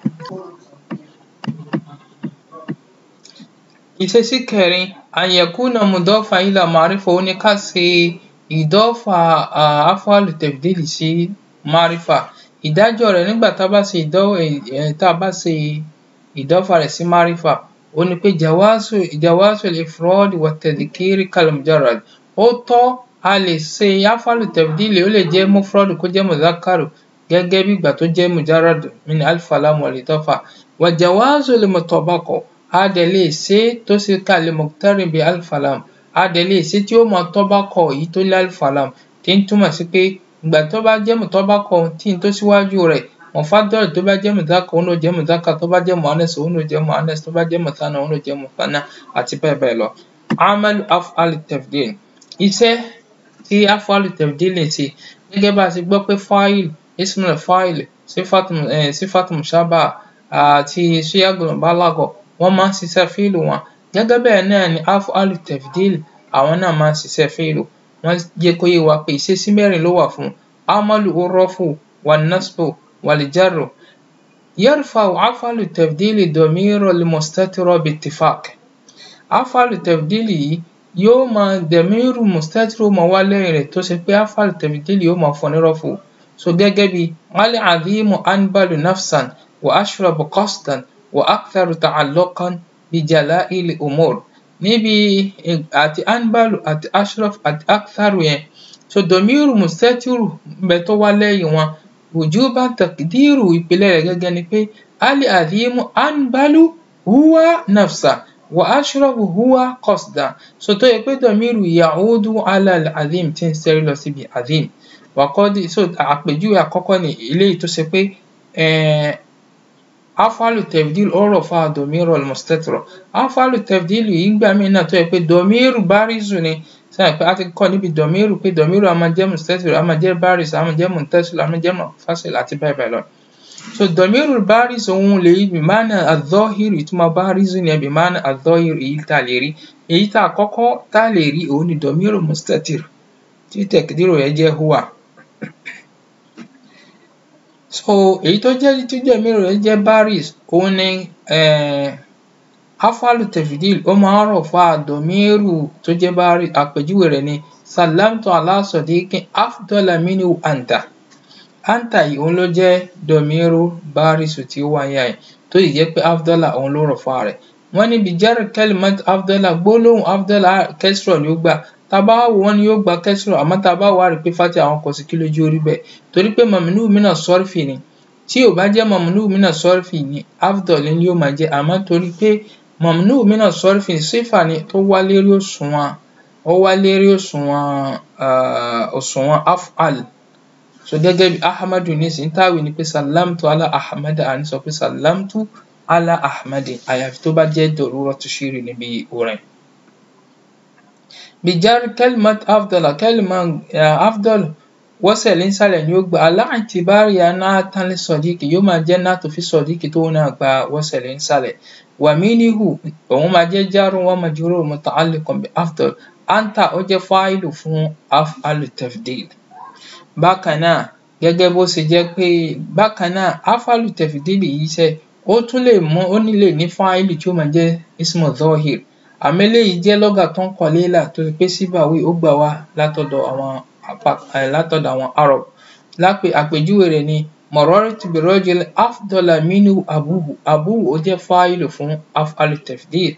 ìṣesí kẹrin an yakuna mudafan ila ma'rifa ó ní ká ṣe ìdọ́fà afalu tafdili sí ma'rifa ìdájọ́ rẹ̀ nígbà tá a bá ṣe tá a bá ṣe ìdọ́fà rẹ̀ sí ma'rifa ó ní pé jawazu jawazu al-ifrad wa tadhkiri kal mujarrad ó tọ́ a lè ṣe afalu tafdili ó lè jẹ́ mufrad kó jẹ́ mudhakkaru gẹ́gẹ́ bí ìgbà tó jẹ́ mujarrad min alif lam wal idafa wa jawazu al-mutabaqa a dẹ̀ lè ṣe tó ṣe kal muqtarin bi alif lam a dẹ̀ lè ṣe tí ó mọ tọ́bákọ̀ yìí tó ní alif lam tí ń túmọ̀ sí pé ìgbà tó bá jẹ́ mutọ́bákọ̀ tí n tó síwájú rẹ̀ mufaddal tó bá jẹ́ mudhakkar òun náà jẹ́ mudhakkar tó bá jẹ́ muannas òun náà jẹ́ muannas tó bá jẹ́ muthanna òun náà jẹ́ muthanna àti bẹ́ẹ̀ bẹ́ẹ̀ lọ. amalu af'al tafdil iṣẹ́ tí af'al tafdil ń ṣe gẹ́gẹ́ bá a ṣe gbọ́ pé fáìl ismul fáìl sífàtù sífàtù mushabaha àti síyagul balagha wọ́n máa ń ṣiṣẹ́ fíìlù wọn gẹ́gẹ́ bẹ́ẹ̀ náà ni af'al tafdil àwọn náà máa ń ṣiṣẹ́ fíìlù wọ́n jẹ́ kó yé wa pé ìṣesí mẹ́rin ló wà fún amalu urrafu wan-nasbu wal-jarru yarfa'u af'alu tafdili damira al-mustatira bi-ittifaq af'alu tafdili yìí yóò máa damiru mustatira máa wá lẹ́yìn rẹ̀ tó ṣe pé af'alu tafdili yóò máa fún ní rọ́fù so gẹ́gẹ́ bí al-'azimu anbalu nafsan wa ashrabu qasdan wa aktharu ta'alluqan bi jala'il umur níbi àti anbalu àti ashraf àti aktharu yẹn so domiru mustatiru bẹ tó wá lẹ́yìn wọn wujuban taqdiru ìpìlẹ̀ rẹ̀ gẹ́gẹ́ ni pé ali azimu anbalu huwa nafsa wa ashrafu huwa qasda so tó yẹ pé domiru ya'udu ala al-azim tí ń sẹ́rí lọ síbi azim wàkọ́dí so àpèjúwe àkọ́kọ́ ni eléyìí tó ṣe pé afalu tafdil ọ̀rọ̀ fa domiru al-mustatira afalu tafdil yìí gbà mí náà tó yẹ pé domiru barizu ni sẹ́yìn pé a ti kọ́ níbi domiru pé domiru a máa jẹ́ mustatira a máa jẹ́ barizu a máa jẹ́ muntasil a máa jẹ́ munfasil àti bẹ́ẹ̀ bẹ́ẹ̀ lọ. so domiru barizu òun lè yí bimana adh-dhahiru ìtumọ̀ barizu ni bimana adh-dhahiru èyí tá a lè rí èyí tá a kọ́kọ́ tá a lè rí òun ni domiru mustatir tí tẹ̀kídìrò yẹn jẹ́ huwa so èyí tó jẹ́ tó jẹ́ mìíràn rẹ̀ jẹ́ baris òun ni afalu tafdil ó máa ń rọ̀ fún àdọ̀míìrù tó jẹ́ baris àpèjúwe rẹ̀ ni salamtu ala sadiqin afdala minhu anta anta yìí òun ló jẹ́ dọ̀míìrù baris tí ó wáyé yìí tó sì jẹ́ pé afdala òun ló rọ̀ fún rẹ̀ wọ́n ní bijar kalimat afdala gbólóhùn afdala kẹsìrọ̀ ni ó gbà tábà wò wọ́n ní yóò gba kẹsìrọ̀ àmọ́ tábà wà rí pé fati àwọn kò sí kí lójú orí bẹ́ẹ̀ torí pé mamnu mina sọ́rfì ni tí ò bá jẹ́ mamnu mina sọ́rfì ni afdal ni yóò máa jẹ́ àmọ́ torí pé mamnu mina sọ́rfì sífà ni tó wá lérí òṣùwọ̀n ó wá lérí òṣùwọ̀n òṣùwọ̀n af'al so gẹ́gẹ́ bí ahmadu nísìnyí táwì ni pé salamtu ala ahmad àní sọ pé salamtu ala ahmad àyàfi tó bá jẹ́ daruratu shiri níbi orin. بجار كلمة أفضل كلمة أفضل وصل إنسان يقبل على اعتبار أنها تنل صديق يوم الجنة في صديق تونا وصل إنسان ومنه وما جار ومجرور متعلق بأفضل أنت أجي فاعل فون أفعل التفضيل بكنا gẹ́gẹ́ bó ṣe jẹ́ pé bákan náà afalu tẹ̀fìdìlì yìí ṣe ó tún lè mú ó nílè ní fáìlì tí ó máa jẹ́ ismu zohir àmọ́ eléyìí jẹ́ lọ́gà tó ń kọ léèlà tó ti pé síbàwí ó gbà wá látọ̀dọ̀ àwọn látọ̀dọ̀ àwọn arab lápè àpèjúwe rẹ̀ ni marartu bi rajul afdala minhu abuhu abuhu ó jẹ́ fáìlì fún af'alu tafdil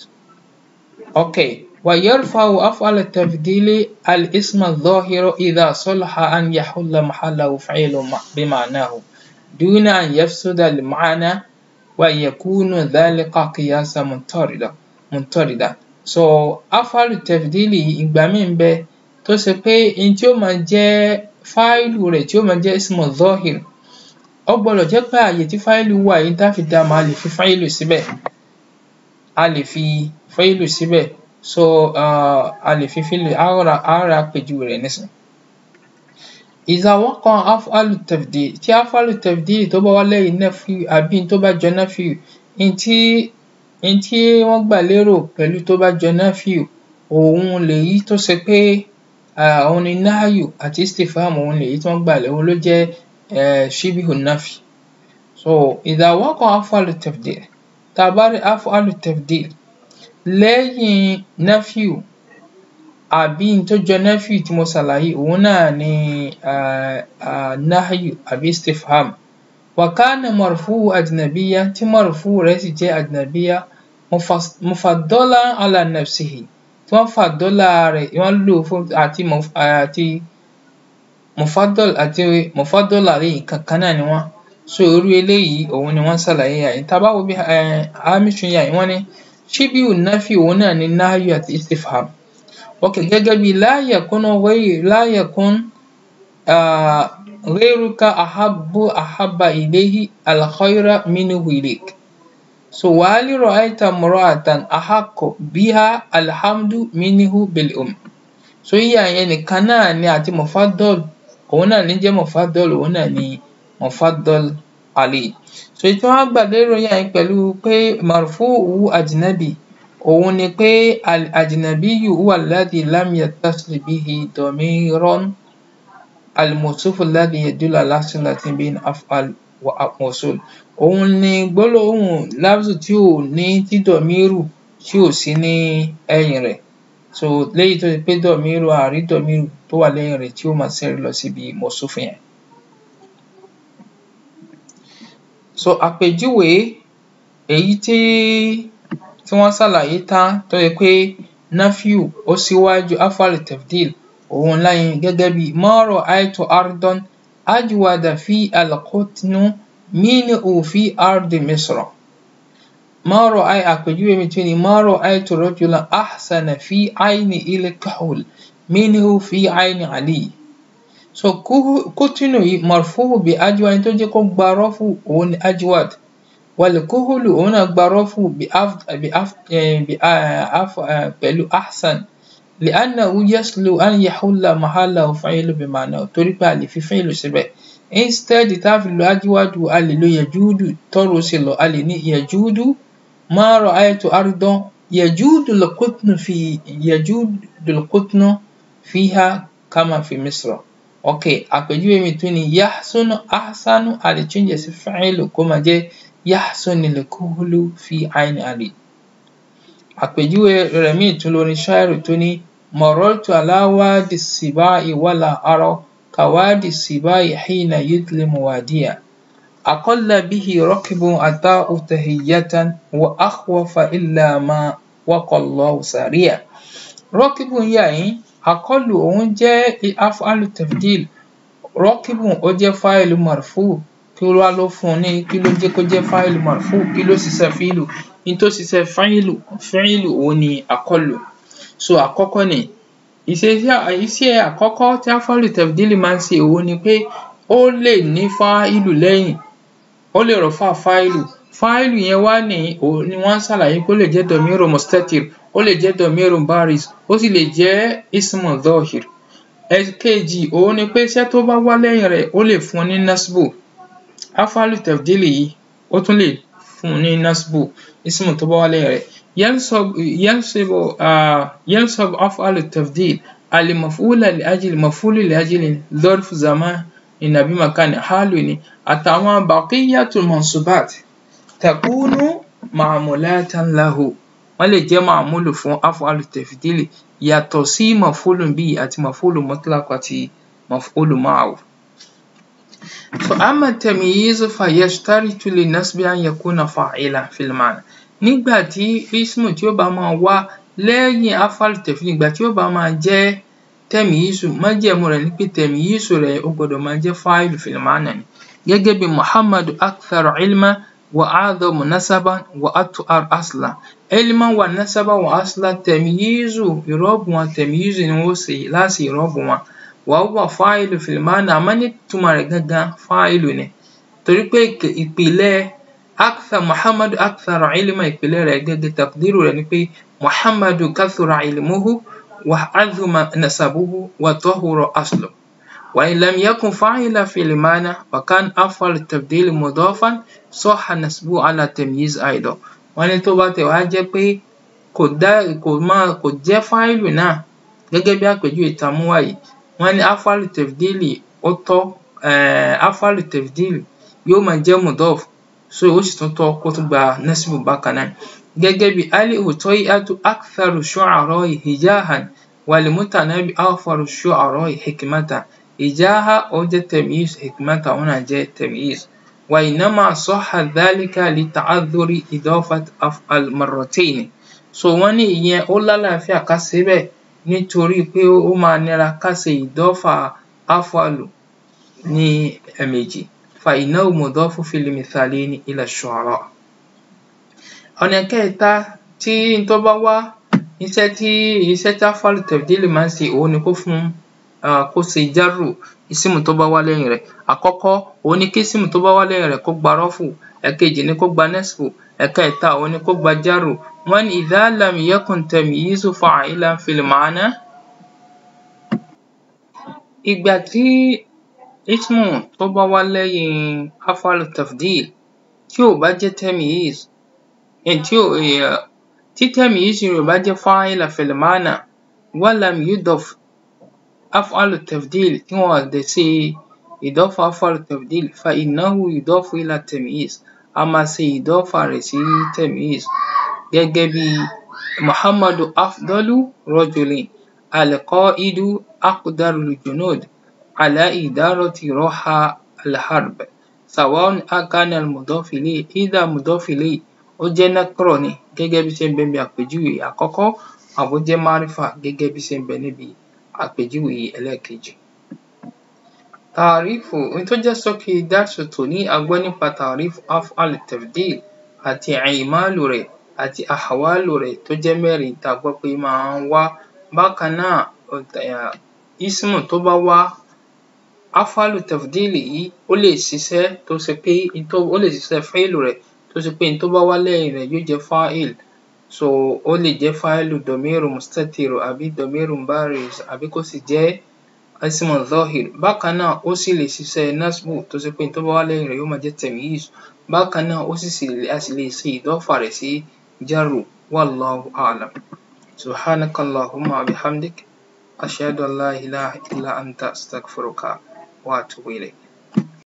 ok wa yarfa'u af'alu tafdili al-isma adh-dhahira idha salaha an yahulla mahallahu fi'lun bima'nahu duna an yafsuda al-ma'na wa yakunu dhalika qiyasan muntarida muntarida so afalu tẹfidili ìgbà míì ń bẹ tó ṣe pé n tí ó máa jẹ́ fáìlù rẹ̀ tí ó máa jẹ́ ismu zohir ó gbọ́dọ̀ jẹ́ pé àyè tí fáìlù wà yìí tá fi dá máa lè fi fáìlù síbẹ̀ a lè fi fáìlù síbẹ̀ so uh, a lè fi fílù ara ara àpèjúwe rẹ̀ nísìn. إذا وقع أفعال التفضيل tí أفعال التفضيل tó bá wá lẹ́yìn nẹ́fíù àbí tó bá jọ nẹ́fíù n tí n tí wọ́n gbà lérò pẹ̀lú tó bá jọ náfíù òun lèyí tó ṣe pé òun ni náàyù àti istifham òun lèyí tí wọ́n gbà lérò ló jẹ́ shibihu nafi so idha waqa af'alu tafdil tá a bá rí af'alu tafdil lẹ́yìn náfíù àbí n tó jọ náfíù tí mo ṣàlàyé òun náà ni náàyù àbí istifham وكان مرفوع أجنبيا tí مرفوع rẹ̀ sì jẹ́ أجنبيا مفضلا على نفسه tí wọ́n fàdọ́là rẹ̀ wọ́n lò fún àti àti mufadol àti mufadọ́là rẹ̀ kankan náà ni wọ́n so irú eléyìí òun ni wọ́n ṣàlàyé yàyí tá a bá wo bí hamisu yàyí wọ́n ní shibiu nafi òun náà ni nahyu àti istifham ok gẹ́gẹ́ bí la yakun ghayr la yakun ghayruka ahabbu ahabba ilayhi al-khayra minhu ilayk so wa hal ra'ayta imra'atan ahaqqu biha alhamdu minhu bil um so yíyà yẹn nìkan náà ni àti mufaddal òun náà ní jẹ́ mufaddal òun náà ní mufaddal alayhi so èyí tí wọ́n gbà lérò yẹn pẹ̀lú pé marfu'u ajnabi òun ni pé al-ajnabiyyu huwa alladhi lam yattasil bihi damirun al-mawsuf alladhi yadullu ala silatin bayna af'al wa mawsul òun ni gbólóhùn lafzu tí ò ní tí dọ̀míìrù tí ò sí ní ẹ̀yìn rẹ̀ so léyìí tó ṣe pé dọ̀míìrù àrí dọ̀míìrù tó wà lẹ́yìn rẹ̀ tí ó máa ṣẹ́rí lọ síbi mawsuf yẹn. so àpèjúwe èyí tí tí wọ́n ṣàlàyé tán tó yẹ pé nafiu ó síwájú afal tafdil òun láyìn gẹ́gẹ́ bí ma ra'aytu ardan ajwada fi al-qutnu minhu fi ardi misra ma ra'ay àpèjúwe mi tún ni ma ra'aytu rajulan ahsana fi ayni il-kahul minhu fi ayni ali so kútínù yìí marfu'u bi ajwad tó jẹ́ kó gba rọ́fù òun ni ajwad والكهل هنا ظرف بأف... بأف... بأف... pẹ̀lú أحسن لأنه يسلو أن يحل محله فعل بمعنى torí pé a lè fi فعل síbẹ̀ instead tá a fi lo أجود a lè lo يجود tọ́rọ sí lọ a lè ní يجود ما رأيت أرضا يجود القطن في يجود القطن فيها كما في مصر ok àpèjúwe mi tún ni يحسن أحسن a lè change sí فعل kó máa jẹ́ يحسن الكهل في عين علي àpèjúwe rẹ̀ míì tún lórí ṣáírù tó ní مررت على وادي السباع ولا أرى كوادي السباع حين يظلم واديا أقل به ركب أتاه تهية وأخوف إلا ما وقى الله سريع ركب يعني أقل òun jẹ́ أفعال تفضيل ركب ó jẹ́ فاعل مرفوع kí ló wá ló fún un ní kí ló jẹ́ kó jẹ́ fáìlù marfu kí ló ṣiṣẹ́ fíìlù ní tó ṣiṣẹ́ fáìlù fíìlù òun ni àkọlù so àkọ́kọ́ ni iṣẹ́ àkọ́kọ́ tí afáàlù tẹ̀fídìlì máa ń ṣe òun ni pé ó lè ní fáìlù lẹ́yìn ó lè rọ̀fà fáìlù fáìlù yẹn wá ní òun ni wọ́n ń ṣàlàyé pé ó lè jẹ́ dọ̀míìrò mustatir ó lè jẹ́ dọ̀míìrò baris ó sì lè jẹ́ ismu dhohir ẹ̀kejì òun ni pé iṣẹ́ tó bá wá lẹ́yìn rẹ̀ ó lè fún ní nasbu afalu tafdili yìí ó tún lè fún un ní nasbu ismu tó bá wá lẹ́yìn rẹ̀ yansibu yansibu afalu tafdil alimafula liajili mafulu liajili dorf zaman inabi makani halu ni àtàwọn baqiyatul mansubat takunu ma'mulatan lahu wọ́n lè jẹ́ ma'mulu fún afalu tafdili yàtọ̀ sí mafulu bíi àti mafulu mutlaq àti mafulu ma'ahu فأما التمييز فيشترط للنسب أن يكون فاعلا في المعنى nígbà tí ismu tí ó bá máa wá lẹ́yìn afal tẹ̀fí nígbà tí ó bá máa jẹ́ tẹ̀míyísù májẹ̀mú rẹ̀ ní pé tẹ̀míyísù rẹ̀ ó gbọ́dọ̀ máa jẹ́ fáìlù fìlmánà ni gẹ́gẹ́ bí muhammadu akthar ilma wa a'dhamu nasaban wa at'ar asla ilma wa nasaba wa asla tẹ̀míyísù ìrọ́bù wọn tẹ̀míyísù ni wọ́n ṣe láti ìrọ́bù wọn wàhùwà fáìlù fìlmánà àmọ́ ní túmọ̀ rẹ̀ gangan fáìlù ni torí pé ìpìlẹ̀ akthar muhammadu akthar ilma ìpìlẹ̀ rẹ̀ gẹ́gẹ́ takdiru rẹ̀ ni pé muhammadu kathura ilmuhu wa azuma nasabuhu wa tahura aslu wa in lam yakun fa'ila fil ma'na wa kan afal tabdil mudafan sahha nasbu ala tamyiz aidan wọ́n ní tó bá tẹ̀ wá jẹ́ pé kò dá kò máa kò jẹ́ fáìlù náà gẹ́gẹ́ bí àpèjúwe tàmúwá yìí wọ́n ní afalu tefdili ó tọ́ afalu tefdili yóò máa jẹ́ mudaf so ó sì tún tọ́ kó tún gba nasibu bákan náà gẹ́gẹ́ bí ali utoyatu aktharu shu'ara'i hijahan walimutanabi afaru shu'ara'i hikmata hijaha ó jẹ́ tamyiz hikmata ó náà jẹ́ tamyiz wa innama sahha dhalika lita'adhuri idafat af'al marratayn so wọ́n ní ìyẹn ó lálàáfíà ká ṣe bẹ́ẹ̀ nítorí pé ó máa nira ká ṣe ìdọ́fà afalu ní ẹ̀ẹ̀mejì fa innahu mudafu fil mithalayni ila shu'ara. ọ̀nà kẹta tí n tó bá wá iṣẹ́ tí iṣẹ́ tí afalu tafdili máa ń ṣe òun ni kó fún kó ṣe jarru ísímù tó bá wá lẹ́yìn rẹ̀ àkọ́kọ́ òun ni kí ísímù tó bá wá lẹ́yìn rẹ̀ kó gba rọ́fù ẹ̀kejì ni kó gba nẹ́sbù ẹ̀kẹta òun ni kó gba járù wọ́n ní idha lam yakun tamyizu fa'ilan fil ma'na ìgbà tí ísímù tó bá wá lẹ́yìn af'alu tafdil tí ò bá jẹ́ tamyiz tí ò tí tamyiz rẹ̀ ò bá jẹ́ fa'ilan fil ma'na wa lam yudaf af'alu tafdil tí wọn ò dẹ̀ ṣe ìdọ́fà af'alu tafdil fa innahu yudafu ila tamyiz a máa ṣe ìdọ́fà rẹ̀ sí tamyiz gẹ́gẹ́ bí muhammadu afdalu rajulin alqa'idu aqdarul junud ala idarati raha alharb sawa'un akana almudaf ilayhi either mudaf ilayhi ó jẹ́ nakra ni gẹ́gẹ́ bí ṣe ń bẹ níbi àpèjúwe àkọ́kọ́ àbó jẹ́ márífà gẹ́gẹ́ bí ṣe ń bẹ níbi àpèjúwe ẹlẹ́ẹ̀kejì. Tàrífù ohun tó jẹ́ ṣókí dársu tòní a gbọ́ nípa tàrífù af'al tafdil àti i'malu rẹ̀ àti ahwalu rẹ̀ tó jẹ́ mẹ́rin tá a gbọ́ pé máa ń wá bákan náà ísímù tó bá wá af'alu tafdil yìí ó lè ṣiṣẹ́ tó ṣe pé ó lè ṣiṣẹ́ fi'lu rẹ̀ tó ṣe pé n tó bá wá lẹ́yìn rẹ̀ yóò jẹ́ fa'il so ó lè jẹ́ fa'ilu damiru mustatir àbí damiru bariz àbí kó sì jẹ́ ismu zahir bákan náà ó sì lè ṣiṣẹ́ nasbu tó ṣe pé n tó bá wá lẹ́yìn rẹ̀ yóò máa jẹ́ tamyiz bákan náà ó sì a sì lè ṣe ìdọ́fà rẹ̀ sí jarru wallahu a'lam subhanaka allahumma wa bihamdik ashhadu an la ilaha illa anta astaghfiruka wa atubu ilayk